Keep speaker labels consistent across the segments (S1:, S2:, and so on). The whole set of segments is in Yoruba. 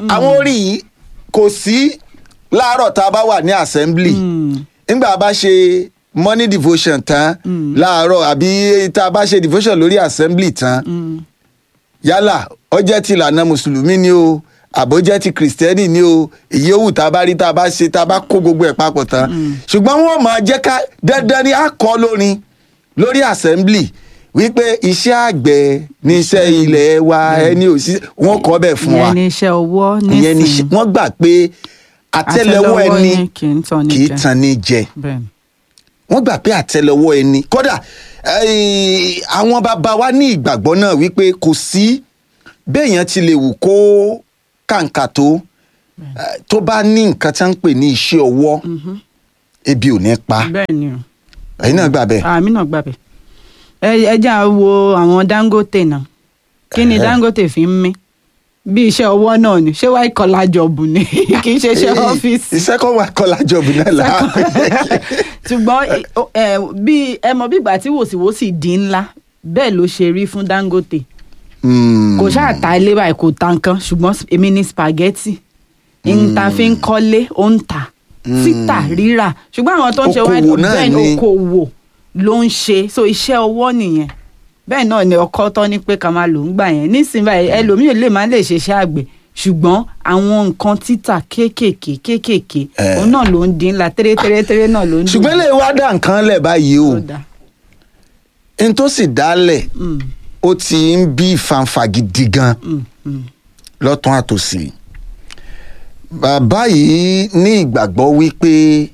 S1: àwọn orin yìí kò sí láàárọ̀ tá a bá wà ní assembly nígbà bá ṣe morning devotion tán láàárọ̀ àbí tá a bá ṣe devotion lórí assembly tán yálà ó jẹ́ ti ìlànà mùsùlùmí ni o àbó jẹ́ ti kìrìsìtẹ́nì ni o èyí ó wù tá a bá rí tá a bá ṣe tá a bá kó gbogbo ẹ̀ papọ̀ tán ṣùgbọ́n wọ́n máa jẹ́ ká dandan ni a kọ́ lórin lórí assembly wípé iṣẹ́ àgbẹ̀ ní iṣẹ́ ilẹ̀ wa ẹni ò sí wọ́n kọ́ bẹ́ẹ̀ fún wa
S2: ìyẹn ní iṣẹ́ ọwọ́
S1: ìyẹn ni
S2: nísìnyí
S1: wọ́n gbà pé àtẹ́lẹwọ́ ẹni
S2: yín kì í tàn ní
S1: kì í
S2: jẹ.
S1: tan ní jẹ
S2: bẹ́ẹ̀ ni.
S1: wọ́n gbà pé àtẹ́lẹwọ́ ẹni kódà eh, àwọn bàbá wa ní ìgbàgbọ́ náà wípé kò sí béèyàn ti lè wù kó kàǹkà tó eh, tó bá ní nǹkan tí wọ́n ń pè ní iṣẹ́ ọwọ́ ebi ò ní pa
S2: bẹ́ẹ̀ ni o
S1: ẹ̀yin náà gbà bẹ́ẹ̀.
S2: àmì náà gbàbẹ ẹ ẹ jẹ́ à wo àwọn dangote náà kí ni
S1: Ẹ̀hẹ́.
S2: dangote fi ń mí bí iṣẹ́ ọwọ́ náà ni ṣé wáá kọ́lá jọ̀bù ni kì í ṣe iṣẹ́
S1: Eh,
S2: ọ́fíìsì
S1: iṣẹ́ kan wà kọ́lá jọ̀bù náà là
S2: ṣùgbọ́n ẹ bí ẹ mọ bí ìgbà tí wòsíwòsí di ńlá bẹ́ẹ̀ ló ṣe rí fún dangote
S1: Hmm.
S2: kò ṣáà ta ilé báyìí kò ta nǹkan ṣùgbọ́n èmi ní spaghetti nta fi ń kọ́lé ó ń tà títà rírà ṣùgbọ́n àwọn tó ń ṣe
S1: Okòwò náà
S2: bẹ́ẹ̀ ni
S1: ni.
S2: okòwò ló ń ṣe so iṣẹ́ ọwọ́ nìyẹn bẹ́ẹ̀ náà ni ọkọ tọ́ ní pé ká máa lò ń gbà yẹn nísìnyí báyìí ẹlòmíì lè má lè ṣe iṣẹ́ àgbẹ̀ ṣùgbọ́n àwọn nǹkan títà kéékèèké kéékèèké
S1: Eh.
S2: òun náà ló ń dín ńlá tẹ́rẹ́tẹ́rẹ́tẹ́rẹ́ náà ló ń dín
S1: ṣùgbọ́n lè wá dà nǹkan lẹ̀ báyìí o
S2: Ó dáa.
S1: n tó sì dálẹ̀
S2: Mm,
S1: ó ti ń bí ìfanfà gidi gan
S2: mm, mm.
S1: lọ́tún àtòsí bàbá yìí ní ìgbàgbọ́ wípé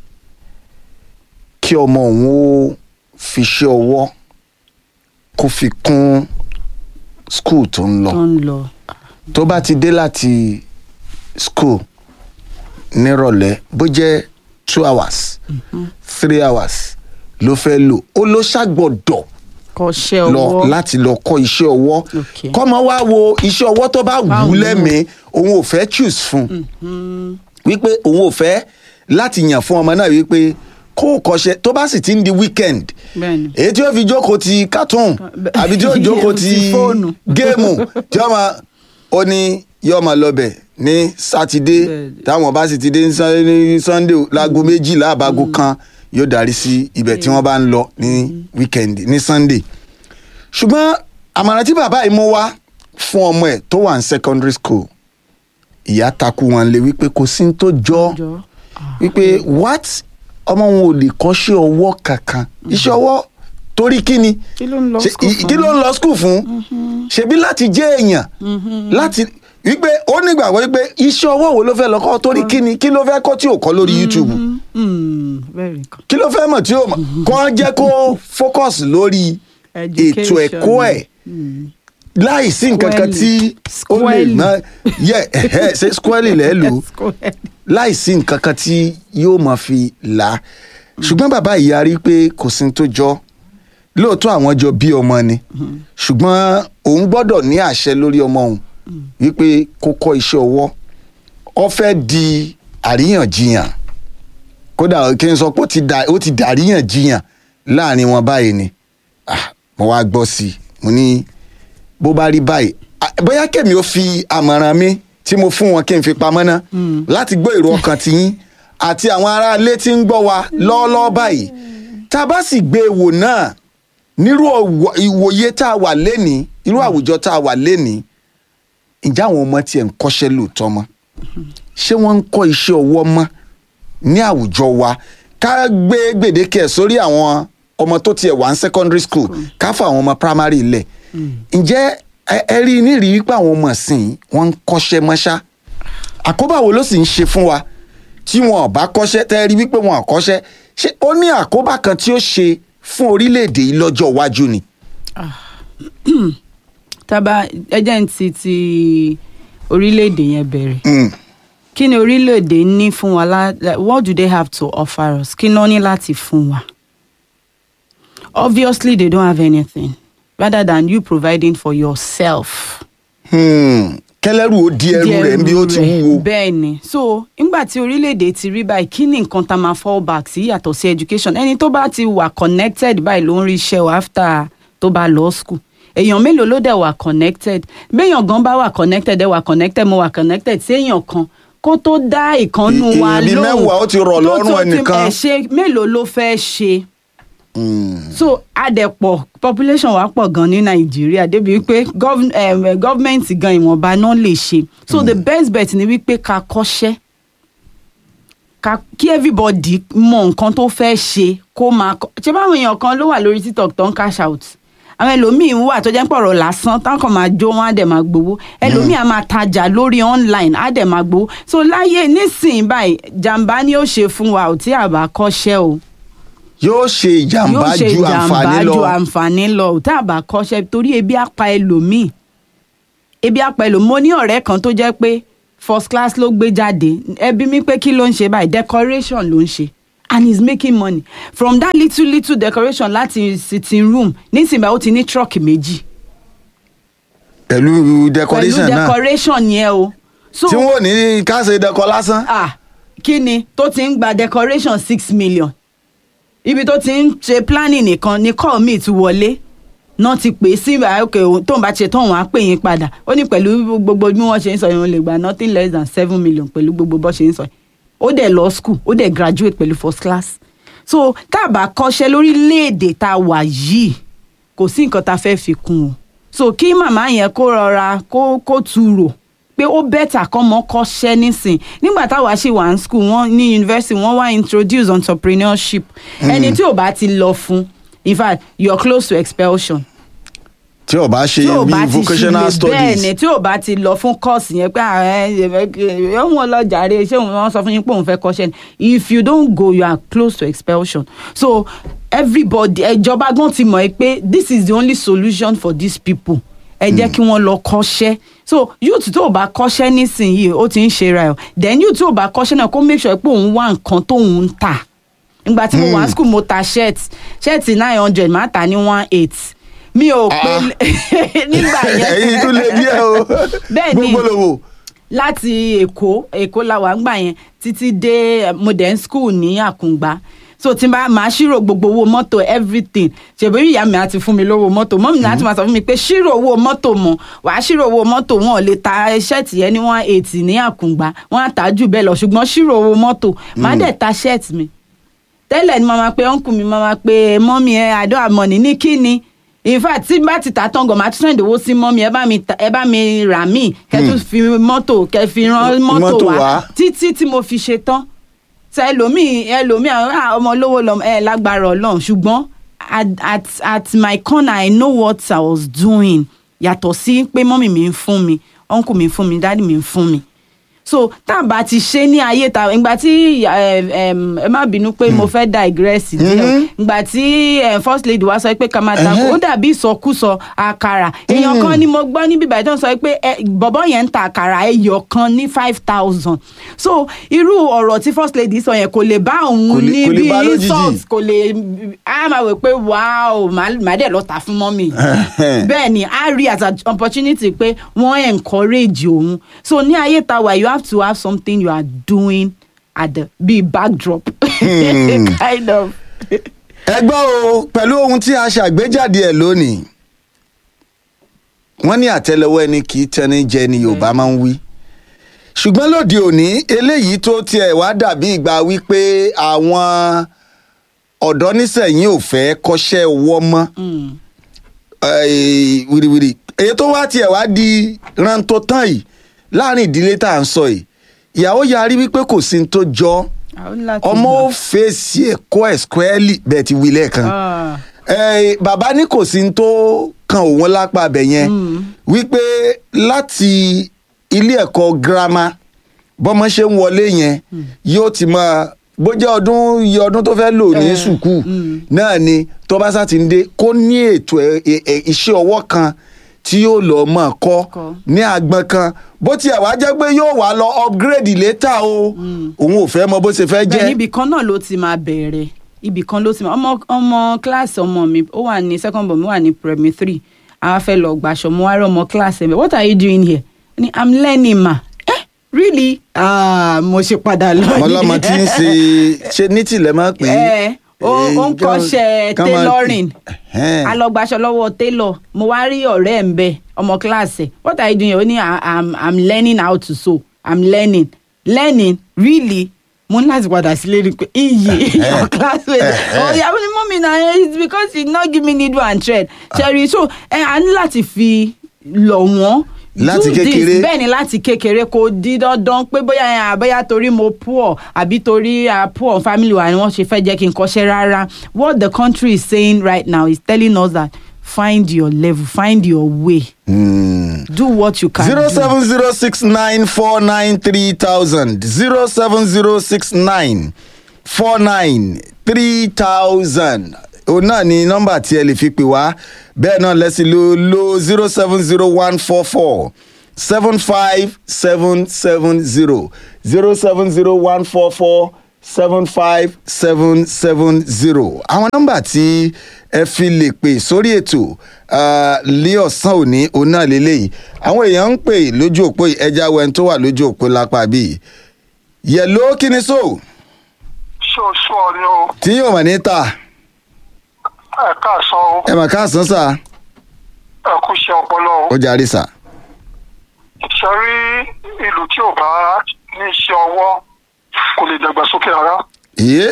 S1: kí ọmọ òun ó fi ṣe ọwọ́ kó fi kún skul tó ń lọ
S2: tó ń lọ
S1: tó bá ti dé láti skul nírọ̀lẹ́ bó jẹ́ two hours three hours ló fẹ́ lò ó ló ṣàgbọ́dọ̀
S2: kọ́ṣẹ́
S1: lọ
S2: ọwọ́
S1: láti lọ kọ́ iṣẹ́ ọwọ́
S2: Okay.
S1: kọ́mọ wá wo iṣẹ́ ọwọ́ tó bá wù
S2: Bá
S1: ú
S2: wù ú.
S1: lẹ́mìí òun ò fẹ́ choose fún wípé òun ò fẹ́ láti yàn fún ọmọ náà wípé kó o kọ́ṣẹ́ tó bá sì ti ń di weekend
S2: bẹ́ẹ̀ni
S1: èyí tí ó fi jókòó ti cartoon
S2: bẹ-
S1: àbí tí ó jókòó ti
S2: Ti fóònù.
S1: géèmù tí ó máa ó ní yóò máa lọbẹ̀ ní sátidé
S2: Bẹ́ẹ̀ni.
S1: táwọn bá sì ti dé ní Sun- ní sunday láago méjìlá àbágo kan yóò darí sí ibẹ̀ tí wọ́n bá ń lọ ní weekend ní sunday ṣùgbọ́n àmọ̀ràn tí bàbá yìí mú wá fún ọmọ ẹ̀ tó wà ní secondary school ìyá takú wọn lé wípé kò sí ní tó jọ
S2: jọ
S1: wípé what ọmọ wọn ò lè kọ́ṣẹ́ ọwọ́ kankan iṣẹ́ ọwọ́ torí kí ni
S2: kí ló ń lọ
S1: Ṣe-
S2: school
S1: i-
S2: fún
S1: kí ló ń lọ school fún ṣebí láti jẹ́ èèyàn láti wípé ó nígbàgbọ́ wípé iṣẹ́ ọwọ́ wo ló fẹ́ lọ kọ́ torí kí ni kí ló fẹ́ kọ́ tí ò kọ́ lórí youtube
S2: Mm, very good.
S1: kí ló fẹ́ mọ̀ tí ò mọ̀ kọ́ jẹ́ kó focus lórí ètò ẹ̀kọ́ ẹ̀
S2: Mm.
S1: láì sí nǹkan kan tí ó lè
S2: Squarely.
S1: ná yẹ ẹ̀hẹ́, ṣe squarely lẹ́ẹ̀ lò ó
S2: Square.
S1: láì sí nǹkan kan tí yóò máa fi là á ṣùgbọ́n bàbá yìí yarí pé kò sí ní tó jọ lóòótọ́ àwọn jọ bí ọmọ ni ṣùgbọ́n òun gbọ́dọ̀ ní àṣẹ lórí ọmọ òun wípé kó kọ́ iṣẹ́ ọwọ́ ó fẹ́ di àríyànjiyàn kódà kí n sọ pé ó ti dà- ó ti dàríyànjiyàn láàrin wọn báyìí ni Ah, mo wá gbọ́ sí i mo ní bó bá rí báyìí ah, bóyá kèmí ó fi àmọ̀ràn mi tí mo fún wọn kí n fi pamọ́ ná láti gbọ́ èrò ọkàn tiyín àti àwọn aráalé tí ń gbọ́ wa lọ́ọ́lọ́ọ́ báyìí tá a bá sì gbé e wò náà nírú ọ̀wọ̀- ìwòye tá a wà lénìí irú àwùjọ tá a wà lénìí ǹjẹ́ àwọn ọmọ tiẹ̀ ń kọ́ṣẹ́ lóòótọ́ mọ́ ṣé wọ́n ń kọ́ iṣẹ́ ọwọ́ mọ́ ní àwùjọ wa ká gbé gbèdéke ẹ̀ sórí àwọn ọmọ tó tiẹ̀ wà ní secondary school ká fún àwọn ọmọ primary lẹ̀ ǹjẹ́ ẹ- ẹ rí i nírìí wípé àwọn ọmọ ìsìn wọ́n ń kọ́ṣẹ́ mọ́ṣá àkóbá wo ló sì ń ṣe fún wa tí wọn ò bá kọ́ṣẹ́ tẹ́ ẹ rí wípé wọn ò kọ́ṣẹ́ ṣé ó ní àkóbá kan tí ó ṣe fún orílẹ̀-èdè yìí lọ́jọ́ iwájú ni.
S2: tábà ẹjẹ́ ń ti ti orílẹ̀-èdè yẹn bẹ̀rẹ̀
S1: Mm.
S2: kí ni orílẹ̀-èdè ní fún wa lá- like, what do they have to offer us kí náà ní láti fún wa obviously they don't have anything rather than you providing for yourself.
S1: Hmm. kẹlẹ́rù ó di ẹrù rẹ̀ bí ó ti
S2: rẹ̀,
S1: wúwo.
S2: bẹ́ẹ̀ ni so nígbà tí orílẹ̀-èdè ti rí báyìí kí ni nǹkan tá a máa fall back sí yàtọ̀ sí education ẹni tó bá ti wà connected báyìí ló ń rí iṣẹ́ o after tó bá lọ school èèyàn mélòó ló dẹ̀ wà connected béèyàn gan bá wà connected ẹ̀ wà connected mo wà connected sí èèyàn kan kó tó dá ìkànnù
S1: Ì-
S2: wa
S1: èèyàn bíi
S2: lóhùn
S1: mẹ́wàá ó ti rọ̀
S2: tó
S1: lọ́rùn
S2: tó ti-
S1: ẹnìkan.
S2: ẹ̀ ṣe mélòó ló fẹ́ ṣe
S1: Mm.
S2: so adẹ̀pọ̀ population wa pọ̀ gan ní nàìjíríà débi wípé gov- em, eh, government gan ìwọ̀nba náà lè ṣe so the best bet ni wípé ká kọ́ṣẹ́ ká kí everybody mọ nǹkan tó fẹ́ ṣe kó máa kọ́ ṣé báwọn èèyàn kan ló wà lórí tiktok tó ń cash out àwọn ẹlòmíín wà tó jẹ́ pọ̀rọ̀ lásán táwọn kan máa jó wọn á dẹ̀ máa gbowó ẹlòmíín á máa tajà lórí online á dẹ̀ máa gbowó so láyé nísìnyí báyìí jàǹbá ni ó ṣe fún wa ò tí àbá kọ́ṣẹ́ o
S1: yóò ṣe ìjàmbá
S2: yóò ṣe
S1: ju àǹfààní
S2: ìjàmbá
S1: lọ
S2: ju àǹfààní lọ tá a bá kọ́ṣẹ́ torí ebi á pa ẹlòmíì ebi á pa ẹlòmíì mo ní ọ̀rẹ́ kan tó jẹ́ pé first class ló gbé jáde ẹbí mi pé kí ló ń ṣe báyìí decoration ló ń ṣe and he's making money from that little little decoration láti sitting room nísìnyí ó ti ní truck méjì
S1: pẹ̀lú
S2: pẹ̀lú
S1: decoration náà
S2: decoration yẹn o so
S1: tí wọn ò ní ká ṣe dẹkọ lásán.
S2: ah kí ni tó ti ń gba decoration six million ibi tó ti ń ṣe planning nìkan ni call me ti wọlé náà ti pè é sí òkè tó ń bá ṣe tán wọn á pè yín padà ó ní pẹ̀lú gbogbo bí wọ́n ṣe ń sọ yẹn ó lè gba nothing less than seven million pẹ̀lú gbogbo bó ṣe ń sọ yẹn ó dẹ̀ lọ school ó dẹ̀ graduate pẹ̀lú first class so tá a bá kọ́ṣẹ́ lórílẹ̀‐èdè tá a wà yìí kò sí nǹkan tá a fẹ́ fi kún o so kí màmá yẹn kó rọra kó kó tu rò pé ó bẹ́tà kọ́ mọ́ kọ́ṣẹ́ nísìn nígbà táwa ṣì wà ní school wọn ní university wọ́n wá introduce entrepreneurship ẹni tí ò bá ti lọ fún in fact you are close to expulsion
S1: tí o bá ṣe
S2: tí ò
S1: bí
S2: bá ti
S1: vocational
S2: ṣe bẹ́ẹ̀ ni
S1: studies
S2: tí ò bá ti lọ fún kọ́ọ̀sì yẹn pé ààrẹ òun lọ jàre ṣé òun sọ fún yín pé òun fẹ́ kọ́ṣẹ́ ni if you don't go you are close to expulsion so everybody ìjọba gan ti mọ̀ ẹ́ pé this is the only solution for these people ẹ jẹ́ kí wọ́n lọ kọ́ṣẹ́ so youth tó o bá kọ́ṣẹ́ nísìnyìí ó ti ń ṣe ra ẹ̀ then youth tó o bá kọ́ṣẹ́ náà kó make sure pé òun wá nǹkan tóun ń tà ìgbà tí mo wà ní school mo ta shirt shirt nine hundred máa tà ní one eight mi ò pé nígbà yẹn
S1: ẹyin tún lè díẹ̀ o
S2: Bẹ́ẹ̀ ni.
S1: gbogbo lòwò
S2: láti èkó èkó la wà ńgbà yẹn títí dé modern school ní àkùngbá so tí n bá máa ṣírò gbogbo owó mọ́tò everything ṣèbí ìyá mi àti fún mi lówó mọ́tò mọ́mí mi láti máa sọ fún mi pé ṣírò owó mọ́tò mọ́ wàá ṣírò owó mọ́tò wọn ò lè ta ṣẹ́ẹ̀tì yẹn ní one eighty ní àkùngbá wọn á tà á jù bẹ́ẹ̀ lọ ṣùgbọ́n ṣírò owó mọ́tò má dẹ̀ ta ṣẹ́ẹ̀tì mi tẹ́lẹ̀ ni màmá pé ọ̀nkù mi màmá pé mọ́mí ẹ àdó àmọ́ni ní kíni in fact tí n bá ti ta tán gan màá tún send owó sí mọ́mí ẹ bá mi ta- ẹ bá mi rà mí kẹ́ tún fi mọ́tò kẹ́ fi rán mọ́tò
S1: Mọ́tò
S2: wá
S1: wá.
S2: títí tí mo fi ṣe tán ṣe ẹlòmíì ẹlòmíì àwọn ah, ọmọ olówó lọ ẹ lágbára Ọlọ́run ṣùgbọ́n at at at my corner I know what I was doing yàtọ̀ sí pé mọ́mí mi ń fún mi uncle mi ń fún mi dáàdì mi ń fún mi so tá a bá ti ṣe ní ayé ta ìgbà tí ẹ em, ẹ má bínú pé mo fẹ́ digress díẹ̀ ìgbà tí eh, first lady wa sọ pé ká máa ta ó dàbí ìsọkúsọ àkàrà èèyàn kan ni mo gbọ́ níbi ìbàdàn tó ń sọ pé eh, bọ̀bọ́ yẹn ń ta àkàrà ẹyọ kan ní five thousand so irú ọ̀rọ̀ tí first lady sọ yẹn kò lè bá
S1: Kò
S2: òun
S1: lè-
S2: ní
S1: kò lè
S2: bí
S1: bá lójijì.
S2: insult kò lè á máa wò pé wow màá dẹ̀ lọ tà fún mọ́mì bẹ́ẹ̀ ni a rí as an opportunity pé wọ́n encourage òun so ní ayé ta wà you have to have something you are doing at the be backdrop kind of.
S1: ẹ gbọ́ o pẹ̀lú ohun tí a ṣàgbéjáde ẹ̀ lónìí wọ́n ní àtẹ́lẹwọ́ ẹni kì í tẹni jẹ ni yorùbá máa ń wí ṣùgbọ́n lóde òní eléyìí tó tiẹ̀ wá dàbí ìgbà wípé àwọn ọ̀dọ́ nísẹ̀yìn ò fẹ́ kọ́ṣẹ́ ọwọ́ mọ́
S2: Mm.
S1: eh, wìrìwìrì èyí tó wá tiẹ̀ wá di rántó tán yìí láàrin ìdílé tá à ń sọ yìí ìyàwó yarí wípé kò sí ní tó jọ
S2: àwọn láti
S1: ọmọ
S2: gbà.
S1: ó fèsì ẹ̀kọ́ ẹ̀ squarely bẹ́ẹ̀ ti wí lẹ́ẹ̀kan
S2: Ah.
S1: Eh, bàbá ní kò sí ní tó kan òun lápá abẹ yẹn wípé láti ilé ẹ̀kọ́ girama bọ́mọ ṣe ń wọlé yẹn yóò ti máa bó jẹ́ ọdún iye ọdún tó fẹ́ lò ní
S2: Eh,
S1: sùkúù
S2: mm.
S1: náà ni tó bá sá ti ń dé kó ní ètò ẹ- ẹ- ẹ- iṣẹ́ ọwọ́ kan tí yóò lọ mọ̀ kọ́
S2: Kọ́.
S1: ní àgbọn kan bó tiẹ̀ wá jẹ́ pé yóò wá lọ upgrade later o òun ò fẹ́ mọ bó ṣe fẹ́
S2: bẹ́ẹ̀
S1: jẹ́
S2: níbi kan náà ló ti máa bẹ̀rẹ̀ ibì kan ló ti máa ọmọ ọmọ kíláàsì ọmọ mi ó wà ní second born mi wà ní primary three àwa fẹ́ lọ gbàṣọ mo wá rí ọmọ kíláàsì ẹ̀ what are you doing here Ó ní i'm learning ma eh really ah mo ṣe padà lọ
S1: ọmọ ọlọ́mọ tí ń ṣe ṣe ní tìlẹ̀ máa pè é
S2: ẹ ó ó ń
S1: Eh, kán-
S2: kọ́ṣẹ́
S1: kán máa-
S2: tailoring
S1: Ẹ̀hẹ́n.
S2: a lọ gbaṣọ lọ́wọ́ tailor mo wá rí ọ̀rẹ́ ẹ̀ ń bẹ ọmọ kíláàsì what are you doing ó ní "I- i'm i'm learning how to sew i'm learning learning really mo ní láti padà sílé rí i pé iyì your classmate oh yeah ní mọ́mí na it's because you no give me needle and thread ṣẹ́rí so ẹ a ní láti fi lọ̀ wọ́n
S1: Láti
S2: do this.
S1: kékeré.
S2: bẹ́ẹ̀ ni láti kékeré kò di dandan pé bóyá ẹ, àbẹ́yà torí mo poor àbí torí a poor family wa ni wọ́n ṣe fẹ́ jẹ́ kí n kọ́ṣẹ́ rárá what the country is saying right now is telling us that find your level find your way
S1: Hmm.
S2: do what you can
S1: zero
S2: do.
S1: seven zero six nine four nine three thousand zero seven zero six nine four nine three thousand òun náà ni nọ́mbà tí ẹ lè fi pè wá bẹ́ẹ̀ náà lẹ́sìn ló lo zero seven zero one four four seven five seven seven zero zero seven zero one four four seven five seven seven zero àwọn nọ́mbà tí ẹ fi lè pè sórí ètò ah, lé ọ̀sán òní òun náà lélẹ́yìí àwọn èèyàn ń pè lójú òpó yìí, ẹja wẹ́n tó wà lójú òpó lápá bíi yẹ̀ló kí ni so
S3: ṣoṣo ni o
S1: tí yóò mọ̀ ní ta
S3: ẹ káàsán o
S1: ẹ mà káàsán sà
S3: ẹ kú iṣẹ́ ọpọlọ o
S1: ó jarí sà
S3: ṣe rí ìlú tí ò bá ní iṣẹ́ ọwọ́ kò lè dàgbàsókè rárá
S1: iye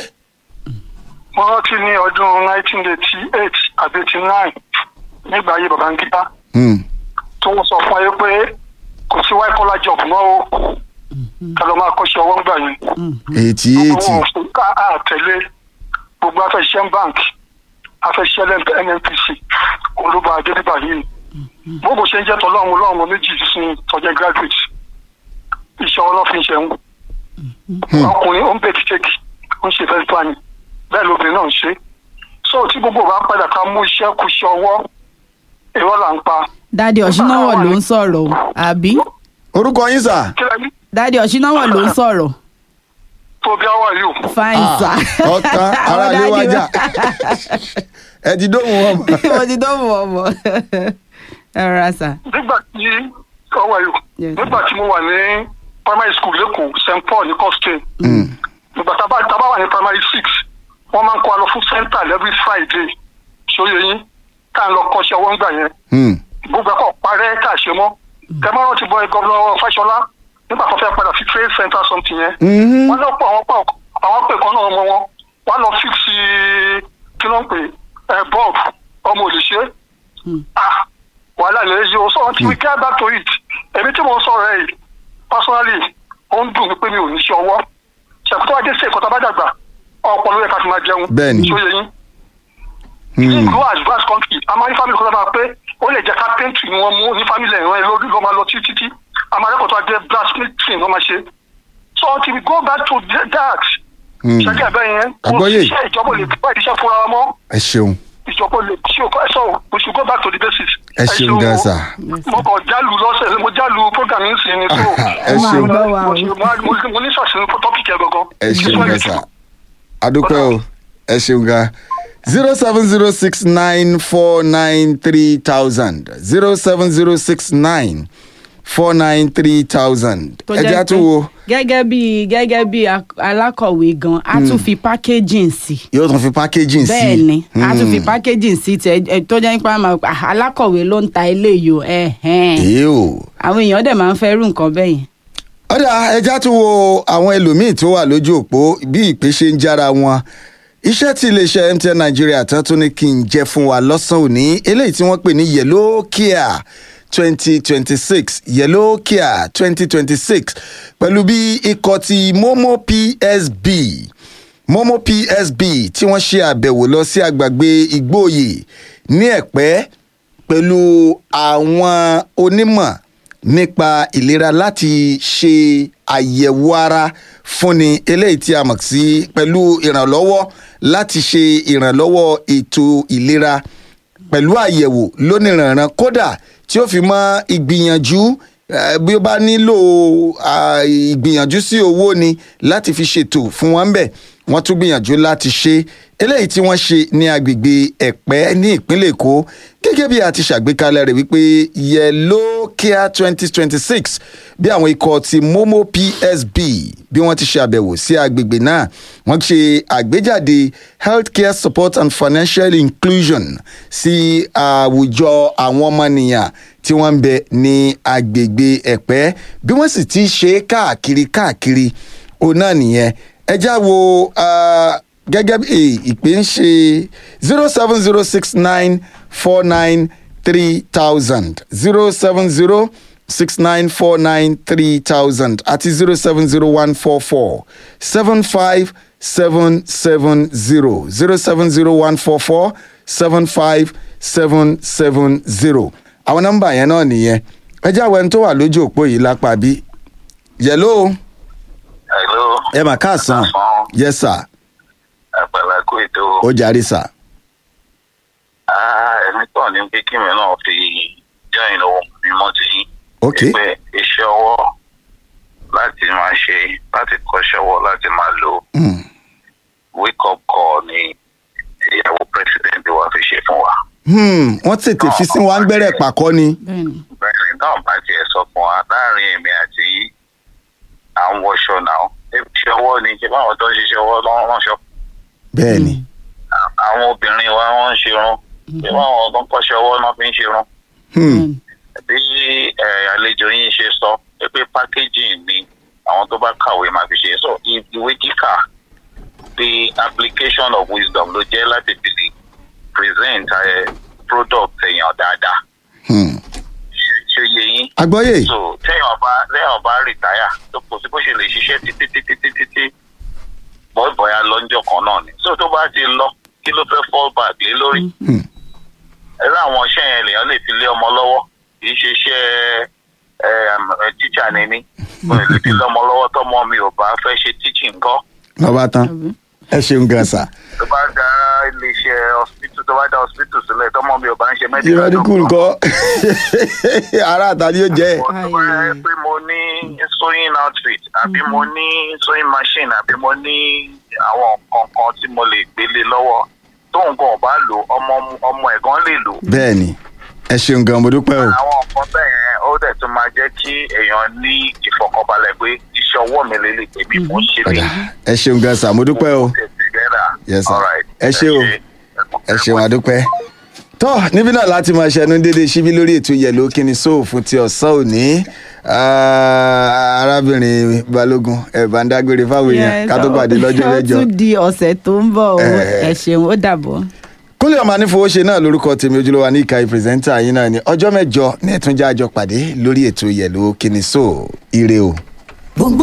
S3: mo rántí ní ọdún 1988 àbí 89 nígbà ayé Babangida
S1: Hmm.
S3: tó ń sọ fún ayé pé kò sí white collar job mọ́ o ká lọ máa kọ́ṣẹ́ ọwọ́ ńgbà yẹn
S1: eighty eighty
S3: wọn ò fún ká àtẹ̀lé gbogbo afẹ́ṣẹ́ bank afẹ́ṣẹ́ nnpc olúba adébíbà yìí bó bó ṣe ń jẹ́ tọ́lọ́run lọ́run méjì sí tọ́jẹ́ graduate iṣẹ́ ọlọ́fin ṣe ń ọkùnrin ó ń bẹ̀ tíkẹ́kì ó ń ṣe fẹ́ planning bẹ́ẹ̀ lóbìnrin náà ń ṣe so tí gbogbo bá padà ká mú iṣẹ́ kú iṣẹ́ ọwọ́ èrò là ń pa
S2: dádì ọ̀ṣínáwọ̀ ló ń sọ̀rọ̀ o àbí
S1: orúkọ yín sà
S3: kí lẹ́ni
S2: dádì ọ̀ṣínáwọ̀ ló ń sọ̀rọ̀
S3: tó bí àwa yìí
S2: fine
S1: Ah,
S2: sir.
S1: ọ̀tán ara
S2: Àwọn
S1: lé
S2: dádì
S1: wájà ẹ ti dóhùn wọn mọ
S2: mo ti dóhùn ọmọ ẹ rọra sà.
S3: nígbà tí ọwọ́ yìí
S2: Yes.
S3: nígbà tí mo wà ní primary school lẹ́kọ̀ọ́ st paul ní costain nígbà tá a bá tá a bá wà ní primary six wọ́n máa ń kó wa lọ fún center every friday ṣòye yín ká ń lọ kọ́ṣẹ́ ọwọ́ ńgbà yẹn
S1: Hmm.
S3: gbogbo ẹ̀kọ́ parẹ́ ká ṣe mọ́ tẹ́mọ́rán ti bọ gọ́vnà fáṣọlá nígbà tó fẹ́ padà sí trade center something yẹn
S1: Mhm.
S3: wọ́n lọ pọ̀ àwọn pọ̀ àwọn pè kan náà ọmọ wọn wọ́n lọ fix kí ló ń pè ẹ̀ bulb ọmọ òlìṣẹ́ ah wàhálà lè yí o so until we get back to it èmi tí mo ń sọ̀rọ̀ ẹ̀ yìí personally ó ń dùn mí pé mi ò ní ṣe ọwọ́ ṣàkóso ajé sí ẹ̀kọ́ tá a bá dàgbà ọ̀pọ̀ ló yẹ ká fi máa jẹun
S1: Bẹ́ẹ̀ni.
S3: ṣó yẹ yín
S1: Hmm.
S3: ní ìlú advanced country a máa ní family kan tó máa pé ó lè jẹ́ carpentry ni wọ́n mú ní family ẹ̀rọ ẹ̀ lórí ló máa lọ títí tí a máa rẹ́pọ̀ tó wá jẹ́ blacksmithing ló máa ṣe so until we go back to that
S1: Hmm.
S3: ṣẹ́gẹ́ ẹ̀bẹ́ yẹn kò
S1: Àgbọ́yé.
S3: sí iṣẹ́ ìjọba ò lè bá ìdíṣẹ́ fúnra wa mọ́
S1: ẹ ṣeun
S3: ìjọba ò lè ṣe òkú ẹ̀sọ́ we should go back to the basics.
S1: ẹ ṣeun gan sà
S3: mo kàn jálù lọ́sẹ̀ mo jálù program yìí sí ni so.
S1: ẹ ṣeun
S2: Máa gbọ́ wa o.
S3: mo ṣe- mo mo ní ṣàṣìṣe tọ́pìkì ẹ̀ gangan.
S1: ẹ ṣeun gan sà adúpẹ́ o ẹ ṣeun gan zero seven zero six nine four nine three thousand zero seven zero six nine four nine three thousand
S2: tó
S1: ẹ jẹ́
S2: jẹ́
S1: àtún wo
S2: pé gẹ́gẹ́ bí gẹ́gẹ́ bí ak- alákọ̀wé gan a tún fi packaging sí
S1: yóò tún fi packaging sí
S2: bẹ́ẹ̀ ni a tún fi
S1: Hmm.
S2: packaging sí tẹ ẹ, tó jẹ́ pé àmọ́ ah, alákọ̀wé ló ń ta eléyìí o ẹ̀hẹ́n.
S1: èyí o.
S2: àwọn èèyàn dẹ̀ máa ń fẹ́ rú nǹkan bẹ́ẹ̀ yẹn.
S1: ọ̀dà ẹja tún wo àwọn ẹlòmíín tó wà lójú òpó bí ìpè ṣe ń jára wọn iṣẹ́ tí iléeṣẹ́ mtn nigeria tán tún ní kí n jẹ́ fún wa lọ́sàn-án òní eléyìí tí wọ́n pè ní yellow care twenty twenty six yellow care twenty twenty six pẹ̀lú bí ikọ̀ ti momo psb momo psb tí wọ́n ṣe àbẹ̀wò lọ sí àgbàgbé igbóòyè ní ẹ̀pẹ́ pẹ̀lú àwọn onímọ̀ nípa ìlera láti ṣe àyẹ̀wò ara fúnni eléyìí tí a mọ̀ sí pẹ̀lú ìrànlọ́wọ́ láti ṣe ìrànlọ́wọ́ ètò ìlera pẹ̀lú àyẹ̀wò lónìrànràn kódà tí ó fi mọ́ ìgbìyànjú eh, bí ó bá nílò ah, ìgbìyànjú sí owó ni láti fi ṣètò fún wọn bẹ́ẹ̀ wọ́n tún gbìyànjú láti ṣe eléyìí tí wọ́n ṣe ní agbègbè ẹ̀pẹ́ ní ìpínlẹ̀ èkó gẹ́gẹ́ bí a ti ṣàgbékalẹ̀ rẹ̀ wípé yellow care twenty twenty six bí àwọn ikọ̀ ti momo psb bí wọ́n ti ṣe àbẹ̀wò sí agbègbè náà wọ́n ṣe àgbéjáde healthcare support and financial inclusion sí àwùjọ àwọn ọmọnìyàn tí wọ́n ń bẹ ní agbègbè ẹ̀pẹ́ bí wọ́n sì ti ṣe é káàkiri káàkiri òun náà nìyẹn ẹ já wo ah, gẹ́gẹ́ bí ìpè ń ṣe zero seven zero six nine four nine three thousand zero seven zero six nine four nine three thousand àti zero seven zero one four four seven five seven seven zero zero seven zero one four four seven five seven seven zero àwọn nọ́mbà yẹn náà nìyẹn ẹ jáwé ẹni tó wà lójú òpó yìí lápá bí yẹlò
S4: Hello.
S1: ẹ mà káàsán yes sir
S4: Àgbàlá kó ètò
S1: ó jàre sir
S4: ẹni tán ní pé kí mi náà fi join ohun mímọ́ ti yín.
S1: ok
S4: Pé iṣẹ́ ọwọ́ láti máa ṣe láti kọ́ṣẹ́ ọwọ́ láti máa lo
S1: Hmm.
S4: wake up call ni ìyàwó president wa fi ṣe fún wa.
S1: Hmm, wọ́n tètè fi sí wa ń gbẹ́rẹ́ pàkọ́ ni
S2: bẹ́ẹ̀ni
S4: Bẹ́ẹ̀ni náà bá tiẹ̀ sọ fún wa láàrin èmi àti yín à ń wọṣọ náà. Iṣẹ́ ọwọ́ ni ṣé báwọn tó ń ṣiṣẹ́ ọwọ́ lọ́wọ́ ránṣọ
S1: bẹ́ẹ̀ ni
S4: àwọn obìnrin wa wọ́n ń ṣerun bí wọ́n tó ń kọ́ṣẹ́ ọwọ́ náà fi ń ṣerun
S1: Hmm,
S4: bí ẹ, àlejò yín ṣe sọ pé packaging ni àwọn tó bá kàwé máa fi ṣe so i- ìwé kíkà the application of wisdom ló jẹ́ láti fi lè present ẹ, product èèyàn dáadáa
S1: hmm.
S4: Ṣé- ṣé yé yín
S1: agbọ́yè
S4: so téèyàn bá téèyàn bá rìtáyà tó kò sí bó ṣe lè ṣiṣẹ́ títí títí títí tí bọ́ọ̀bọ̀yà lọ́njọ́ kan náà ni so tó bá ti lọ kí ló fẹ́ fall back lé lórí
S1: Hmm.
S4: ẹ̀rọ àwọn iṣẹ́ yẹn lèèyàn lè fi lé ọmọ lọ́wọ́ kì í ṣe iṣẹ́ ẹ, ẹ, tíṣà ni mí mo lè fi lé ọmọ lọ́wọ́ tọ́mọ mi ò bá fẹ́ ṣe teaching ńkọ́
S1: lọ́ba tán
S2: àbí?
S1: ẹ ṣeun gan sir.
S4: tó bá dá iléeṣẹ́ hospital tó bá dá hospital sílẹ̀ tọ́mọ mi ò bá ń ṣe medical
S1: ìrọ̀dínkù
S4: doctor.
S1: nǹkan ara àtàlí yóò jẹ́
S4: Mo tó bá yẹ pé mo ní sewing outfit àbí mo ní sewing machine àbí mo ní àwọn nǹkan kan tí mo lè gbélé lọ́wọ́ tóun gan bá lò ọmọ ọmọ ẹ̀gán lè lò.
S1: bẹ́ẹ̀ ni ẹ ṣeun gan mo dúpẹ́ o
S4: àwọn nǹkan bẹ́ẹ̀ yẹn ó dẹ̀ tún máa jẹ́ kí èèyàn ní ìfọ̀kànbalẹ̀ pé iṣẹ́ ọwọ́ mi lè lè tèmi mò ń ṣe
S1: ọ̀dà
S4: lè.
S1: ẹ ṣeun gan sir mo dúpẹ́ o Yes, sir. Ẹ ṣé o. ẹ ṣeun àdúpẹ́. tọ́ níbí náà láti máa ṣẹnu déédéé síbí lórí ètò yẹ̀lò kíni sóò fún ti ọ̀sán òní Ah, arábìnrin balógun ẹ̀ bá ń dágbére fáwọn èèyàn ká tó pàdé lọ́jọ́
S2: ó
S1: mẹ́jọ.
S2: tún di ọ̀sẹ̀ tó ń bọ̀ o
S1: Eh.
S2: ẹ ṣeun ó dàbọ̀.
S1: kúnlẹ̀ ọmọ anífowóṣe náà lórúkọ tèmi ojúlówó ní ìka ìpírẹsẹ́ńtà yín náà ní ọjọ́ mẹ́jọ ní ẹ̀túnjá àjọ pàdé lórí ètò yẹ̀lò kíni sóò ire o.